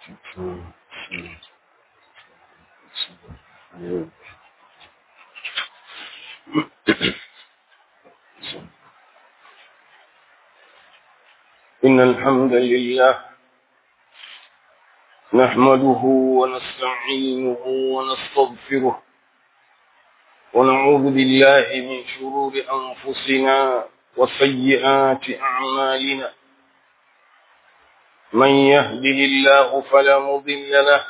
إن الحمد لله نحمده ونستعينه ونستغفره ونعوذ بالله من شرور أنفسنا وسيئات أعمالنا من يهده الله فلا مضل له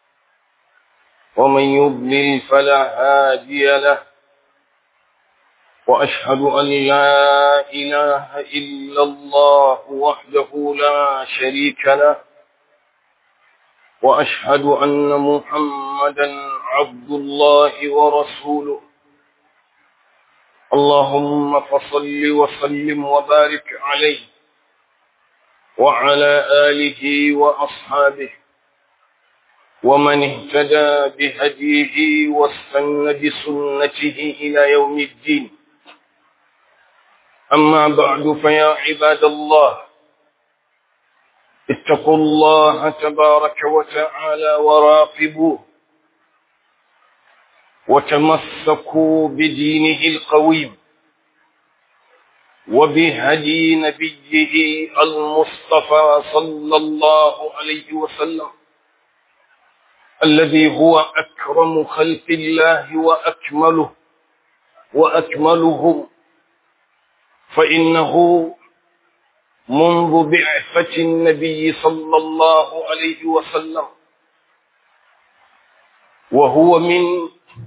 ومن يضلل فلا هادي له وأشهد أن لا إله إلا الله وحده لا شريك له وأشهد أن محمدا عبد الله ورسوله اللهم فصل وسلم وبارك عليه وعلى آله وأصحابه ومن اهتدى بهديه واستنى بسنته إلى يوم الدين أما بعد فيا عباد الله اتقوا الله تبارك وتعالى وراقبوه وتمسكوا بدينه القويم وبهدي نبيه المصطفى صلى الله عليه وسلم الذي هو أكرم خلق الله وأكمله وأكملهم فإنه منذ بعثة النبي صلى الله عليه وسلم وهو من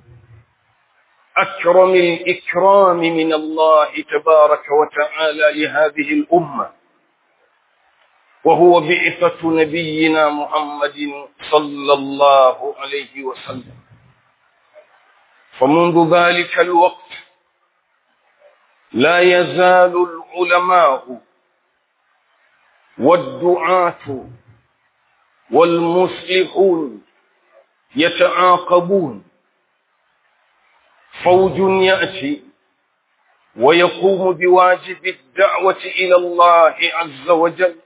أكرم الإكرام من الله تبارك وتعالى لهذه الأمة وهو بعثة نبينا محمد صلى الله عليه وسلم فمنذ ذلك الوقت لا يزال العلماء والدعاة والمصلحون يتعاقبون فوج يأتي ويقوم بواجب الدعوة إلى الله عز وجل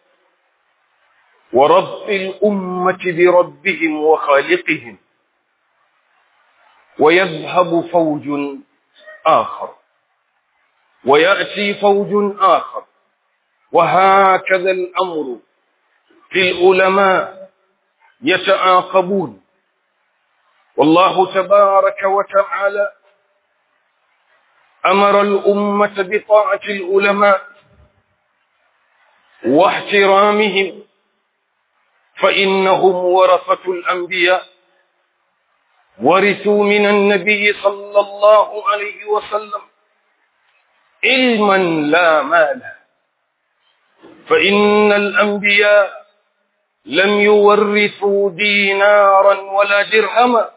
ورب الأمة بربهم وخالقهم ويذهب فوج آخر ويأتي فوج آخر وهكذا الأمر في العلماء يتعاقبون والله تبارك وتعالى أمر الأمة بطاعة العلماء واحترامهم فإنهم ورثة الأنبياء ورثوا من النبي صلى الله عليه وسلم علما لا مال فإن الأنبياء لم يورثوا دينارا ولا درهما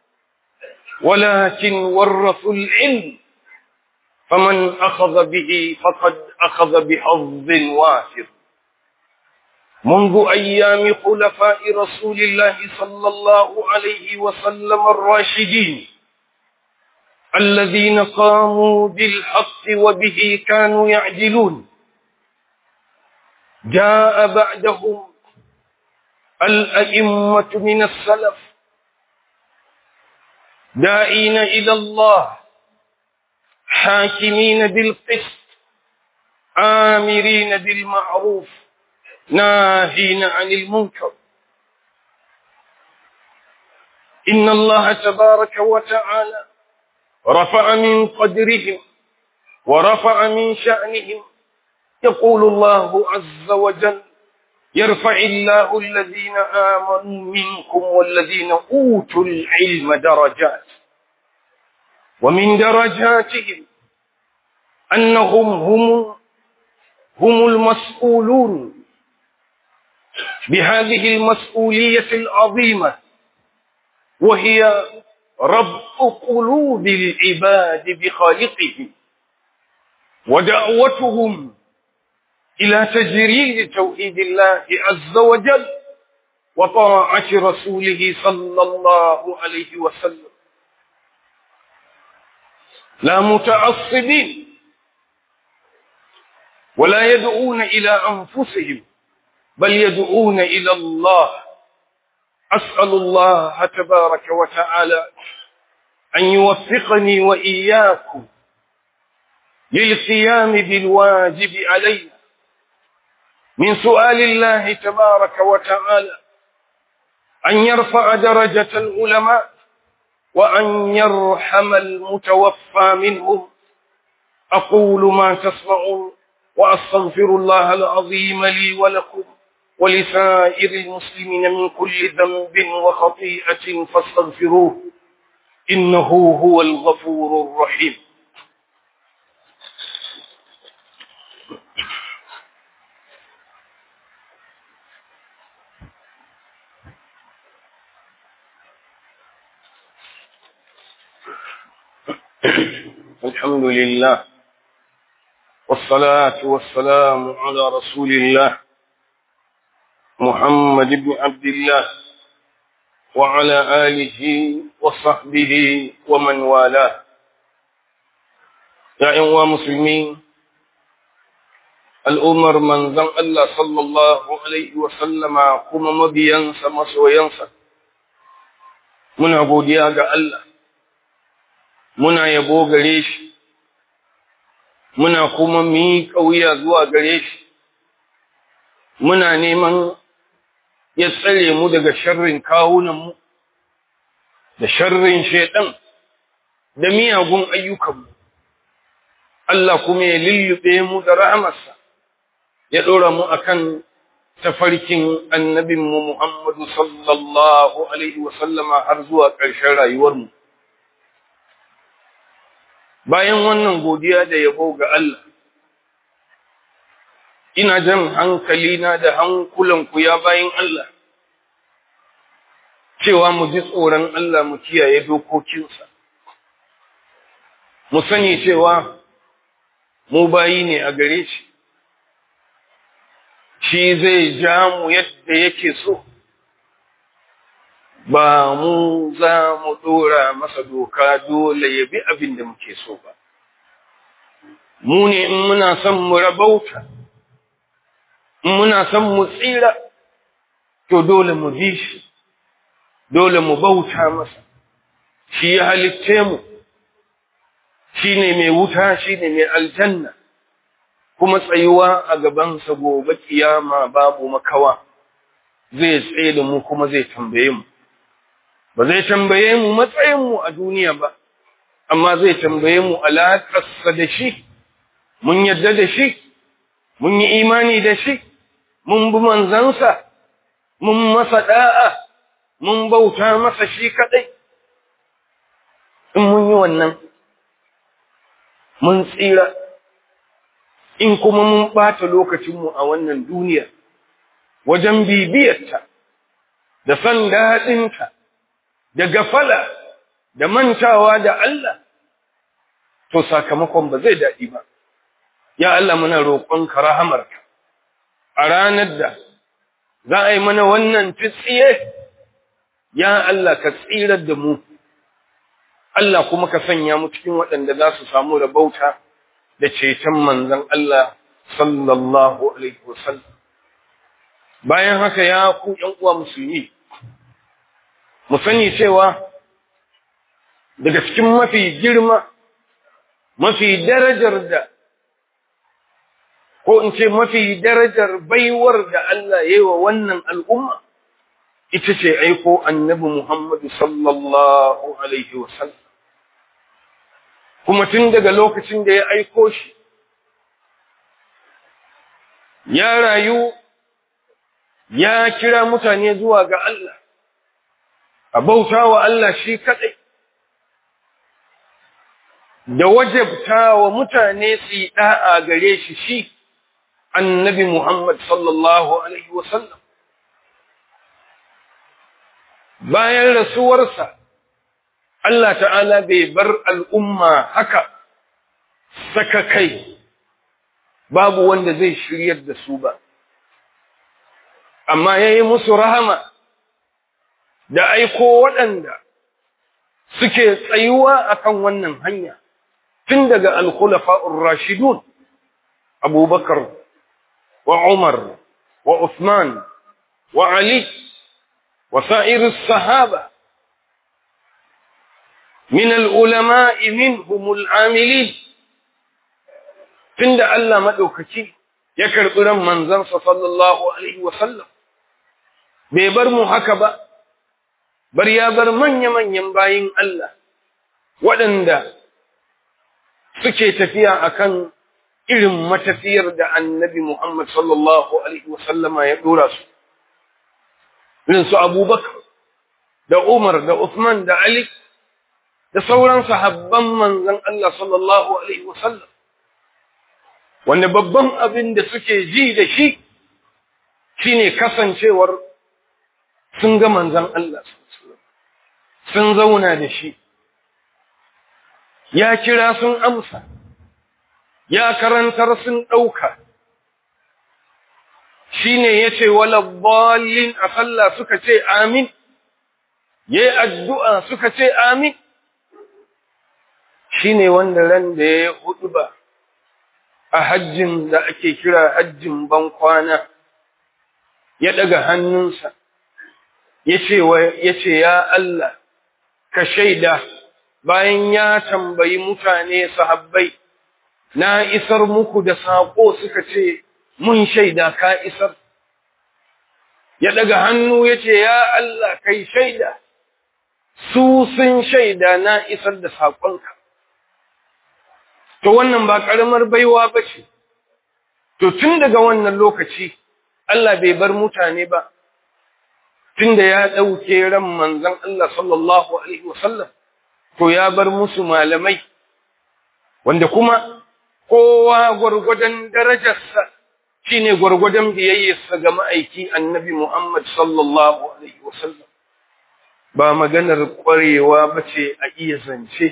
ولكن ورثوا العلم فمن أخذ به فقد أخذ بحظ وافر منذ أيام خلفاء رسول الله صلى الله عليه وسلم الراشدين الذين قاموا بالحق وبه كانوا يعدلون جاء بعدهم الأئمة من السلف داعين إلى الله حاكمين بالقسط آمرين بالمعروف ناهين عن المنكر إن الله تبارك وتعالى رفع من قدرهم ورفع من شأنهم يقول الله عز وجل يرفع الله الذين آمنوا منكم والذين أوتوا العلم درجات ومن درجاتهم أنهم هم هم المسؤولون بهذه المسؤولية العظيمة وهي ربط قلوب العباد بخالقهم ودعوتهم إلى تجريد توحيد الله عز وجل وطاعة رسوله صلى الله عليه وسلم لا متعصبين ولا يدعون إلى أنفسهم بل يدعون إلى الله أسأل الله تبارك وتعالى أن يوفقني وإياكم للقيام بالواجب علينا من سؤال الله تبارك وتعالى أن يرفع درجة العلماء وأن يرحم المتوفى منهم أقول ما تسمعون وأستغفر الله العظيم لي ولكم ولسائر المسلمين من كل ذنب وخطيئة فاستغفروه إنه هو الغفور الرحيم الحمد لله والصلاة والسلام على رسول الله محمد بن عبد الله وعلى آله وصحبه ومن والاه يا أيها المسلمين الأمر من ذن الله صلى الله عليه وسلم كما مبينسا مسوينسا من عبودية الله muna yabo gare shi, muna kuma miƙa wuya zuwa gare shi, muna neman ya tsare mu daga sharrin kawunanmu, da sharrin shaiɗan, da miyagun ayyukanmu. Allah kuma ya lullube mu da rahamarsa, ya ɗora mu akan tafarkin annabinmu Muhammadu sallallahu Alaihi wasallama har zuwa ƙarshen rayuwarmu. bayan wannan godiya da yabo ga Allah ina jan hankalina da hankulanku ya bayan Allah cewa mu ji tsoron Allah mu kiyaye dokokinsa mu sani cewa mu bayi ne a gare shi shi zai ja mu yadda yake so ba mu za mu ɗora masa doka dole ya bi abin da muke so ba. Mu ne in muna son mu rabauta, in muna son mu tsira, to dole mu bi shi, dole mu bauta masa, shi ya halitce mu, shi ne mai wuta, shi ne mai aljanna, kuma tsayuwa a gabansa gobe kiyama babu makawa, zai tsaye da mu kuma zai tambaye mu. ba zai tambaye mu matsayinmu a duniya ba, amma zai tambaye mu alaƙarsa da shi, mun yadda da shi, mun yi imani da shi, mun bi manzansa, mun masa ɗa'a, mun bauta masa shi kaɗai. In mun yi wannan, mun tsira, in kuma mun ɓata lokacinmu a wannan duniya, wajen bibiyarta, da son daɗinta. da gafala da mantawa da Allah, to sakamakon ba zai daɗi ba. Ya Allah muna roƙonka rahamarka, a ranar da za a yi mana wannan tsiye, ya Allah ka tsirar da mu, Allah kuma ka sanya mu cikin waɗanda za su samu rabauta da ceton manzan Allah sallallahu Alaihi wasallam. Bayan haka ya ku uwa musulmi, mu sani cewa daga cikin mafi girma mafi darajar da ko in ce mafi darajar baiwar da Allah ya yi wa wannan al'umma ita ce aiko annabi Muhammadu sallallahu Alaihi wasallam. Kuma tun daga lokacin da ya aiko shi, ya rayu ya kira mutane zuwa ga Allah. a bauta wa Allah shi kaɗai, da wajabta wa mutane su yi ɗa'a gare shi shi, annabi Muhammad sallallahu Alaihi wasallam. Bayan rasuwarsa, Allah ta'ala bai bar al'umma haka saka kai, babu wanda zai shiryar da su ba, amma ya yi musu rahama. da aiko waɗanda suke tsayuwa akan wannan hanya tun daga al-khulafa'ur rashidun Abubakar wa Umar wa Uthman wa Ali وسائر الصحابة من العلماء منهم العاملين tunda Allah madaukaki ya karbi ran manzansa sallallahu alaihi wasallam bai bar mu haka ba bar ya bar manya-manyan bayin Allah waɗanda suke tafiya akan irin matafiyar da annabi Muhammad sallallahu alaihi wasallama ya dora su irin su Abubakar da Umar da Uthman da Ali da sauran sahabban manzon Allah sallallahu alaihi wasallam wanda babban abin da suke ji da shi shine kasancewar sun ga manzon Allah sun zauna da shi ya kira sun amsa ya karantar sun ɗauka shine yace wala dallin a sallah suka ce amin yayi addu'a suka ce amin shine wanda ran da ya hudu ba a hajjin da ake kira hajjin ban kwana ya daga hannunsa yace yace ya Allah ka shaida bayan ya tambayi mutane sahabbai na isar muku da sako suka ce mun shaida ka isar ya daga hannu yace ya Allah kai shaida su sun shaida na isar da sakonka to wannan ba karamar baiwa bace to tun daga wannan lokaci Allah bai bar mutane ba tunda ya dauke ran manzon Allah sallallahu alaihi wasallam to ya bar musu malamai wanda kuma kowa gurgudan darajarsa shine gurgudan biyayyarsa ga ma'aiki annabi Muhammad sallallahu alaihi wasallam ba maganar kwarewa bace a iya zance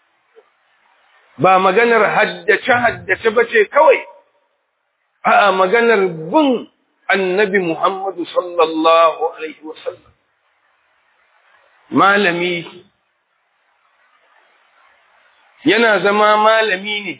ba maganar haddace-haddace ba ce kawai, a maganar bin annabi Muhammadu sallallahu Alaihi wasallam. Malami yana zama malami ne,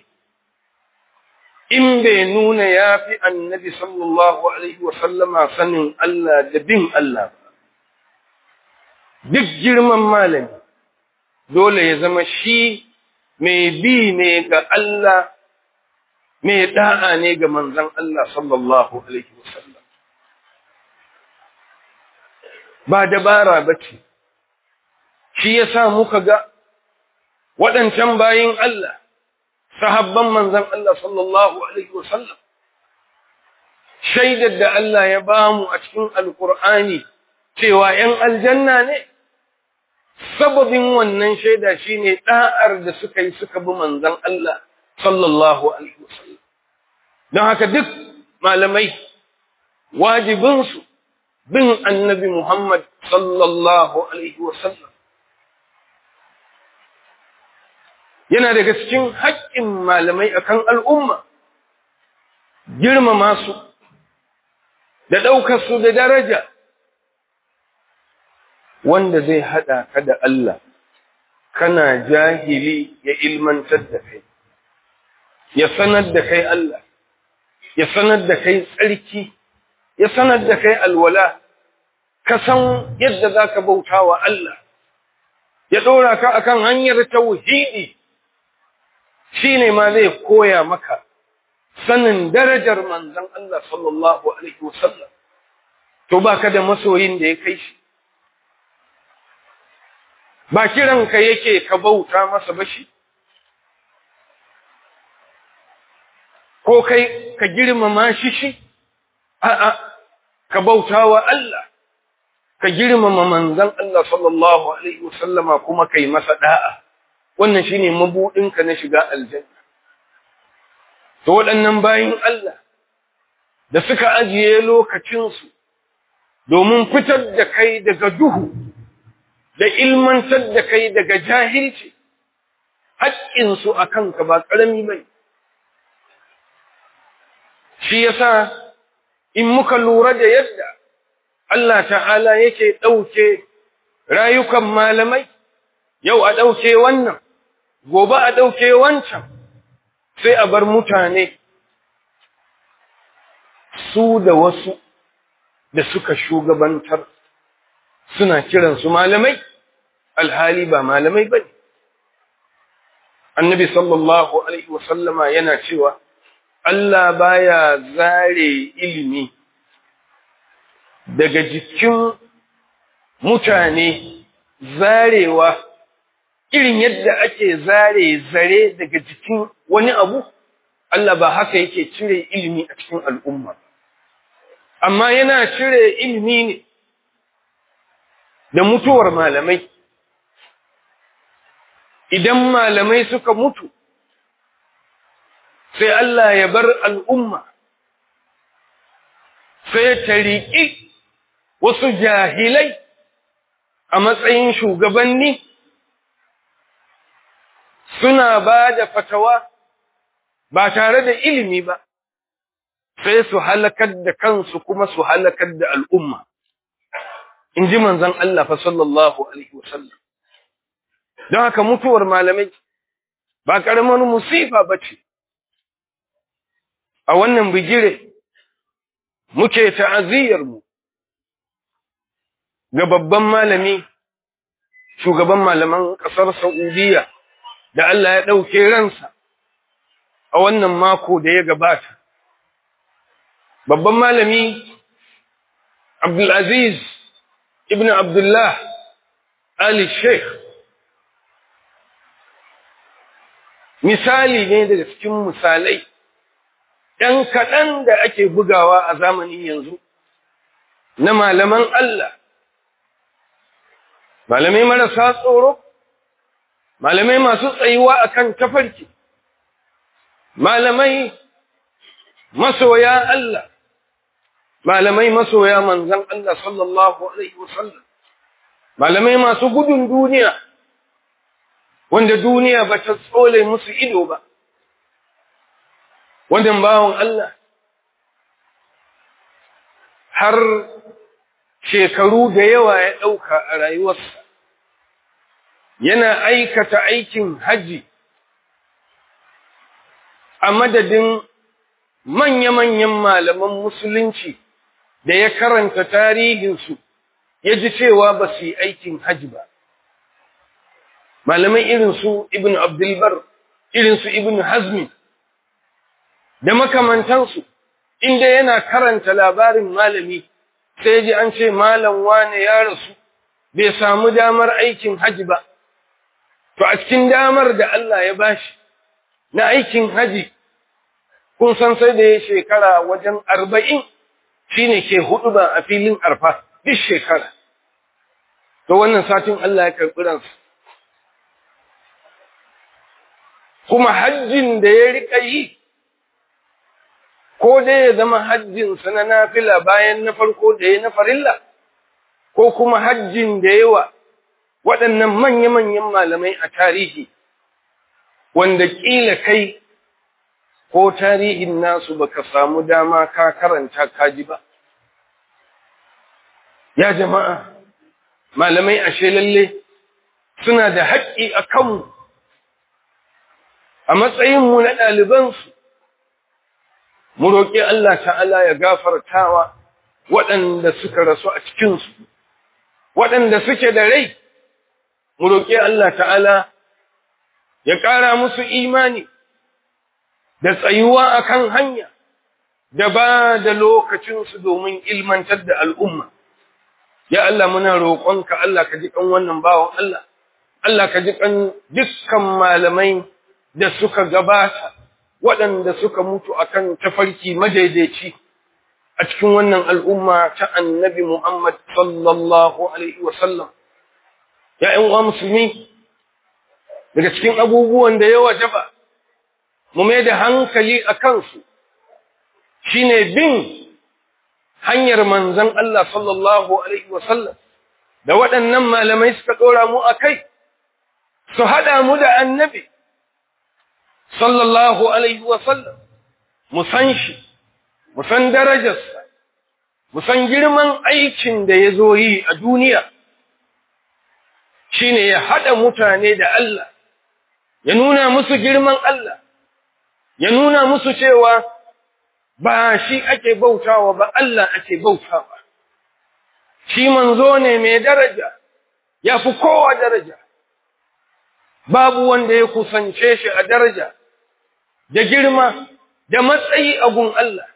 in bai nuna ya fi annabi sallallahu Alaihi wasallama sanin Allah da bin Allah ba. Duk girman malami, dole ya zama shi mai bi ne ga Allah, mai da'a ne ga manzan Allah sallallahu Alaihi wasallam. Ba dabara ba ce, shi ya sa muka ga waɗancan bayin Allah, sahabban manzan Allah sallallahu Alaihi wasallam. Shaidar da Allah ya ba mu a cikin Alƙur'ani cewa ‘yan aljanna ne’. sababin wannan shaida shine da'ar da suka yi suka bi manzon Allah sallallahu alaihi wasallam don haka duk malamai wajibin su bin annabi Muhammad sallallahu alaihi wasallam yana daga cikin haƙƙin malamai akan al'umma girmama su da ɗaukar su da daraja wanda zai haɗa ka da Allah, kana jahili ya ilmantar da kai, ya sanar da kai Allah, ya sanar da kai tsarki, ya sanar da kai alwala, ka san yadda za ka bauta wa Allah, ya ɗora ka akan hanyar tauhidi, shi ne ma zai koya maka sanin darajar manzan Allah sallallahu Alaihi wasallam, to ba ka da masoyin da ya kai shi. ba kiranka yake ka bauta masa ba shi ko kai ka girmama shi shi a'a ka bauta wa Allah ka girmama manzon Allah sallallahu alaihi wasallama kuma kai masa da'a wannan shine mabudinka na shiga aljanna to waɗannan bayin Allah da suka ajiye lokacinsu domin fitar da kai daga duhu da ilmantar da kai daga jahilci haƙƙinsu a kanka ba ƙarami bai shi yasa in muka lura da yadda Allah ta'ala yake ɗauke rayukan malamai yau a ɗauke wannan gobe a ɗauke wancan sai a bar mutane su da wasu da suka shugabantar suna kiransu malamai alhali ba malamai ba ne annabi sallallahu alaihi wasallama yana cewa Allah baya zare ilimi daga jikin mutane zarewa irin yadda ake zare zare daga jikin wani abu Allah ba haka yake cire ilimi a cikin al'umma amma yana cire ilimi ne da mutuwar malamai idan malamai suka mutu sai Allah ya bar al'umma sai ta riƙi wasu jahilai a matsayin shugabanni suna ba da fatawa ba tare da ilimi ba sai su halakar da kansu kuma su halakar da al'umma in ji manzan Allah fa sallallahu Alaihi wasallam don haka mutuwar malamai ba ƙaramin musifa ba ce a wannan bigire muke ta'aziyyarmu ga babban malami shugaban malaman ƙasar Saudiya da Allah ya ɗauke ransa a wannan mako da ya gabata. Babban malami Abdulaziz ibn Abdullah Ali Sheikh misali ne daga cikin misalai ‘yan kaɗan da ake bugawa a zamanin yanzu na malaman Allah, malamai marasa tsoro, malamai masu tsayuwa akan tafarki, malamai masoya Allah, malamai masoya manzan Allah sallallahu Alaihi wasallam, malamai masu gudun duniya, wanda duniya ba ta tsole musu ido ba. wannan bawan Allah har shekaru da yawa ya ɗauka a rayuwarsa yana aikata aikin haji a madadin manya-manyan malaman musulunci da ya karanta tarihinsu ya ji cewa ba su yi aikin haji ba. Malamai irinsu Ibn Abdulbar, irinsu Ibn Hazmi, da makamantansu inda yana karanta labarin malami sai ji an ce malam wane ya rasu bai samu damar aikin haji ba to a cikin damar da Allah ya bashi na aikin haji kun san sai da ya shekara wajen arba'in shine ke hudu ba a filin arfa duk shekara to wannan satin Allah ya karɓi ransa kuma hajjin da ya riƙa yi ko dai ya zama hajjinsa na nafila bayan na farko da ya na farilla, ko kuma hajjin da yawa waɗannan manya-manyan malamai a tarihi, wanda ƙila kai ko tarihin nasu baka samu dama ka karanta kaji ba. Ya jama'a, malamai ashe lalle suna da haƙƙi a kanmu, a matsayinmu na ɗalibansu. mu roƙi Allah ta'ala ya gafartawa waɗanda suka rasu a cikinsu, waɗanda suke da rai, mu roƙi Allah ta'ala ya ƙara musu imani da tsayuwa a kan hanya, da ba da lokacinsu domin ilmantar da al'umma. Ya Allah muna roƙonka Allah ka ji ƙan wannan bawan Allah, Allah ka ji ƙan dukkan malamai da suka gabata. waɗanda suka mutu akan tafarki madaidaici a cikin wannan al'umma ta annabi Muhammad sallallahu Alaihi wasallam. ‘Ya'yan uwa musulmi, daga cikin abubuwan da ya wajaba, mu mai da hankali a kansu, shi ne bin hanyar manzan Allah sallallahu Alaihi wasallam, da waɗannan malamai suka ɗora mu a kai, su haɗa mu da annabi. sallallahu alaihi wasallam mu san shi mu san darajarsa mu san girman aikin da ya zo yi a duniya shine ya haɗa mutane da Allah ya nuna musu girman Allah ya nuna musu cewa ba shi ake bautawa ba Allah ake bautawa shi manzo ne mai daraja ya fi kowa daraja babu wanda ya kusance shi a daraja da girma da matsayi a gun Allah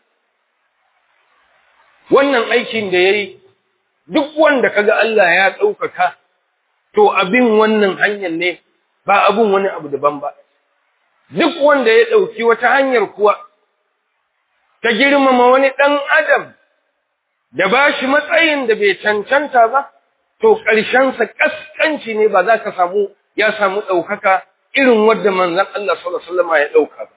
wannan aikin da ya yi duk wanda kaga Allah ya ɗaukaka to abin wannan hanyar ne ba abin wani abu daban ba duk wanda ya ɗauki wata hanyar kuwa ta girmama wani ɗan adam da ba shi matsayin da bai cancanta ba to ƙarshensa ƙasƙanci ne ba za ka samu ya samu ɗaukaka irin wadda manzan Allah sallallahu alaihi wasallam ya ɗauka ba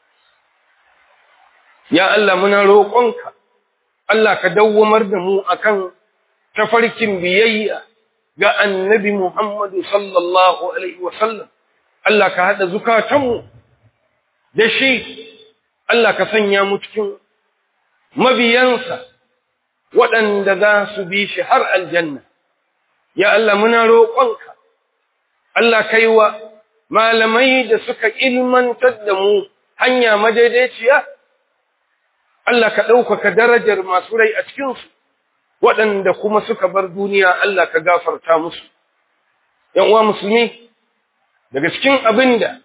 ya Allah muna roƙonka Allah ka dawwamar da mu akan tafarkin biyayya ga annabi Muhammadu sallallahu alaihi wasallam Allah ka haɗa zukatanmu da shi Allah ka sanya mu cikin mabiyansa waɗanda za su bi shi har aljanna ya Allah muna roƙonka Allah kai wa malamai da suka ilmantar da mu hanya madaidaiciya Allah ka ɗaukaka darajar masu rai a cikinsu waɗanda kuma suka bar duniya Allah ka gafarta musu ‘yan uwa musulmi daga cikin abin da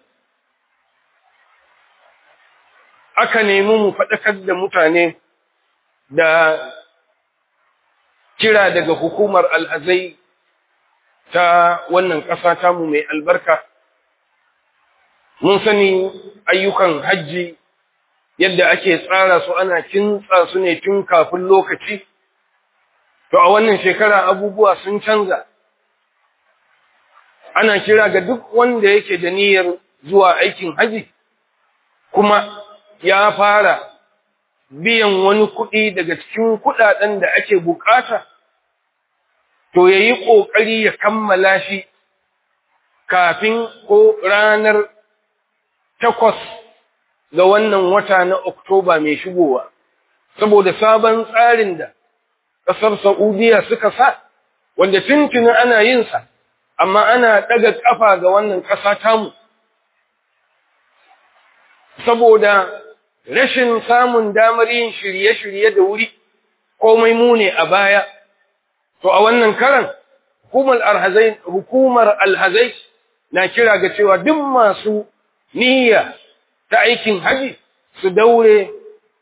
aka nemi mu faɗakar da mutane da kira daga hukumar al'azai ta wannan ƙasa tamu mai albarka mun sani ayyukan hajji yadda ake tsara su ana kintsa su ne tun kafin lokaci to a wannan shekara abubuwa sun canza ana kira ga duk wanda yake da niyyar zuwa aikin haji kuma ya fara biyan wani kuɗi daga cikin kuɗaɗen da ake bukata to ya yi ƙoƙari ya kammala shi kafin ko ranar takwas ga wannan wata na Oktoba mai shigowa, saboda sabon tsarin da ƙasar Saudiya suka sa, wanda tuntunin ana yinsa, amma ana ɗaga ƙafa ga wannan ƙasa tamu. Saboda rashin samun damar yin shirye-shirye da wuri, komai mu ne a baya, to a wannan karan, hukumar alhazai na kira ga cewa duk masu niyya ta aikin haji su daure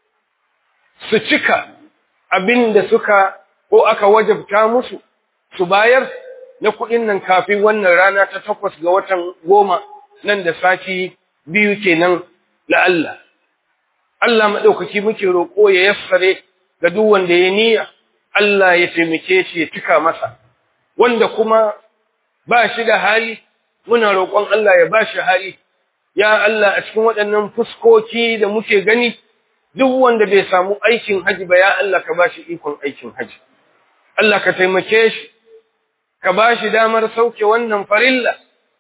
su cika abin da suka ko aka wajabta musu su bayar na kuɗin nan kafin wannan rana ta takwas ga watan goma nan da sati biyu kenan la'alla. Allah maɗaukaki muke roƙo ya yassare ga duk wanda ya niyya Allah ya taimake shi ya cika masa wanda kuma ba shi da hali muna roƙon Allah ya ba shi hali ya Allah a cikin waɗannan fuskoki da muke gani duk wanda bai samu aikin haji ba ya Allah ka bashi ikon aikin haji Allah ka taimake shi ka bashi damar sauke wannan farilla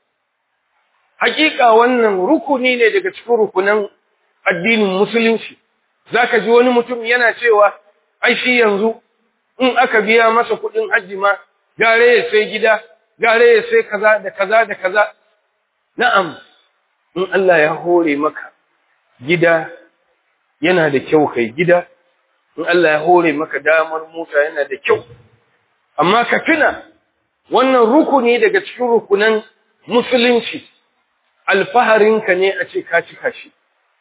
hakika wannan rukuni ne daga cikin rukunan addinin musulunci zaka ji wani mutum yana cewa ai shi yanzu in aka biya masa kuɗin haji ma gare ya sai gida gare ya sai kaza da kaza da kaza na'am in Allah ya hore maka gida yana da kyau kai gida in Allah ya hore maka damar mota yana da kyau amma ka tuna wannan rukuni daga cikin rukunan musulunci alfaharinka ne a ce ka cika shi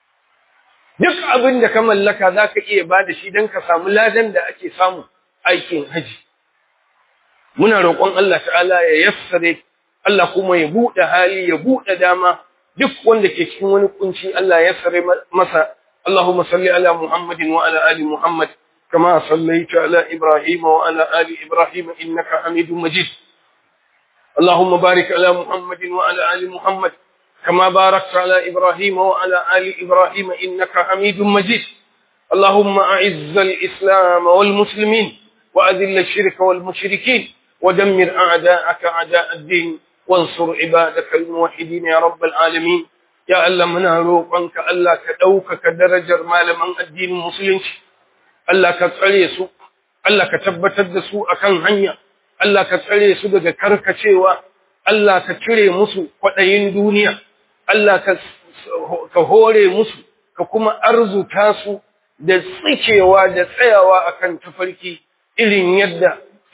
duk abin da ka mallaka za ka iya ba da shi don ka samu ladan da ake samu aikin haji muna roƙon Allah ta'ala ya yassare Allah kuma ya buɗe hali ya buɗe dama duk wanda ke cikin wani kunci Allah ya sare masa Allahumma salli ala Muhammadin wa ala ali Muhammad kama sallaita ala Ibrahim wa ala ali Ibrahim innaka Hamidum Majid Allahumma barik ala Muhammadin wa ala ali Muhammad kama barakta ala Ibrahim wa ala ali Ibrahim innaka Hamidum Majid اللهم أعز الإسلام والمسلمين وأذل الشرك والمشركين ودمر أعداءك أعداء الدين وانصر عبادك الموحدين يا رب العالمين يا الله منا روقنك الله كدوكك درجر malaman addinin musulunci Allah ka tsare su Allah ka tabbatar da su akan hanya Allah ka tsare su daga karkacewa Allah ka cire musu kwadayin duniya Allah ka ka hore musu ka kuma arzuta su da tsikewa da tsayawa akan tafarki irin yadda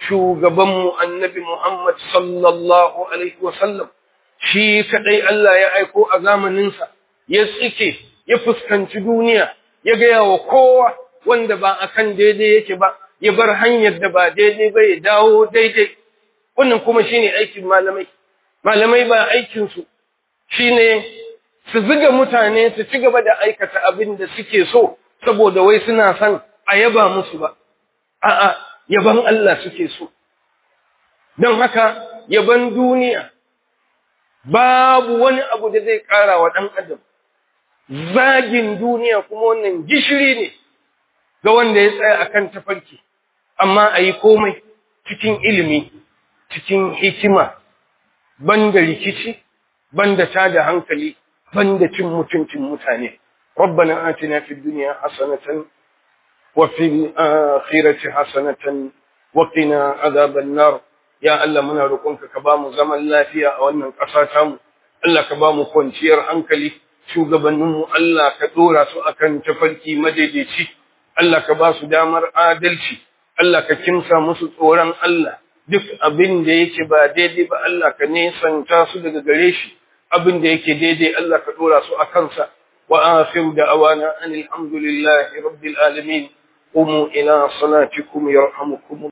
shugabanmu annabi Muhammad sallallahu alaihi wasallam shi kadai Allah ya aiko a zamaninsa ya tsike ya fuskanci duniya ya gaya wa kowa wanda ba akan daidai yake ba ya bar hanyar da ba daidai ba ya dawo daidai wannan kuma shine aikin malamai malamai ba aikin su shine su ziga mutane su ci gaba da aikata abin da suke so saboda wai suna son a yaba musu ba a'a yaban Allah suke so don haka yaban duniya babu wani abu da zai ƙara wa ɗan adam zagin duniya kuma wannan gishiri ne ga wanda ya tsaya akan tafarki amma a yi komai cikin ilimi cikin hikima banda rikici banda tada hankali banda cin mutuncin mutane ربنا آتنا في الدنيا حسنة وفي الآخرة حسنة وقنا عذاب النار يا الله muna roƙonka ka bamu zaman lafiya a wannan ƙasa tamu Allah ka bamu kwanciyar hankali shugabanninmu Allah ka dora su akan tafarki madaidaici Allah ka ba su damar adalci Allah ka kimsa musu tsoron Allah duk abin da yake ba daidai ba Allah ka nesanta su daga gare shi abin da yake daidai Allah ka dora su a kansa wa akhiru da'awana anil hamdulillahi rabbil alamin قوموا إلى صلاتكم يرحمكم